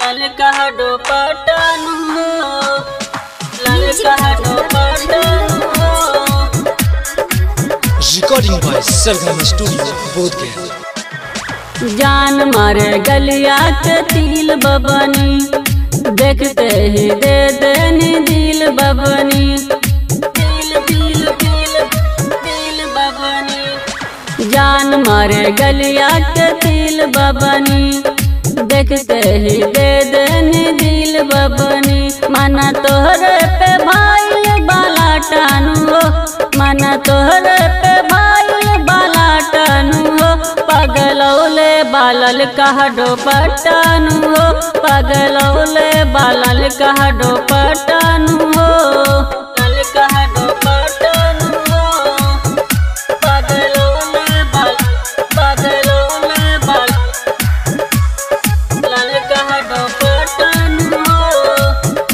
ललका हडो पटनु हो ललका हडो पटनु हो Recording by Sargam Studio, Bodhgaya. जान मारे गलिया के तिल बबनी देखते ही दे देनी दिल बबनी दिल दिल दिल दिल बबनी जान मारे गलिया के तिल बबनी देखते ही दे देनी दिल बबनी माना तोहरे पे भाई बाला टानू हो माना तोहरे पे भाई बाला टानू हो पगलौले बालल कहडो पटानु हो पगलौले बालल कहडो पटानु हो लल कहडो पटानु हो पगलौले बाल पगलौले बाल लल कहडो पटानु हो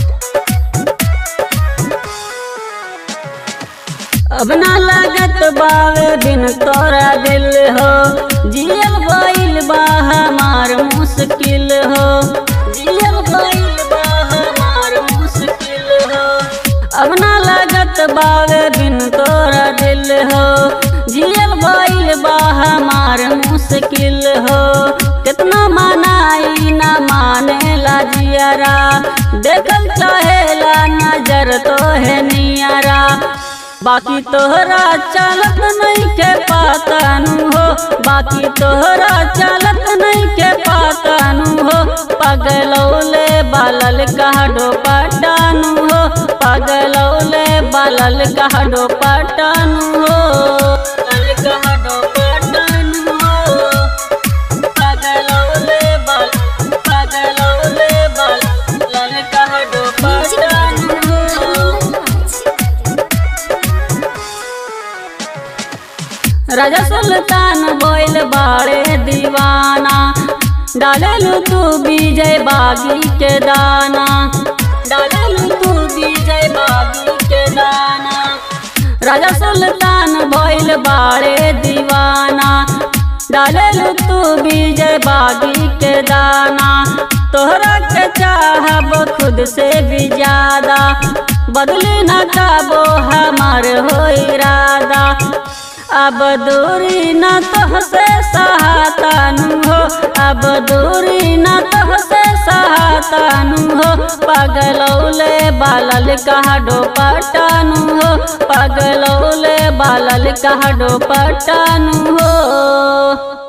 अब ना लागत बावे दिन तोरा दिल हो जियल गइल बा हमार मुश्किल हो जियल गइल बा हमार मुश्किल हो अब ना लागत बावे दिन तोरा दिल हो जियल गइल बा हमार मुश्किल हो कितना मनाई ना माने ला जियारा देखल चाहेला नजर तो है नियारा बाकी तोहरा चालत नहीं के पातानु हो बाकी तोहरा चालत नहीं के पातानु हो पगलौले बालल कहडो पटानु हो पगलौले बालल कहडो पटानु हो लल कहडो पटानु हो पगलौले बाल पगलौले बाल लल कहडो पटानु हो राजा सुल्तान बोल बाड़े दीवाना डालेलू तू विजय बागी के दाना डालेलू तू विजय बागी के दाना राजा सुल्तान बोल बाड़े दीवाना डालेलू तू विजय बागी के दाना तोहरा के चाहब खुद से भी ज्यादा बदली न काबो हमार हो इरादा अब दूरी न तोहसे सहातानु हो अब दूरी न तोहसे सहातानु हो पगलौले बालल कहडो पटानु हो पगलौले बालल कहडो पटानु हो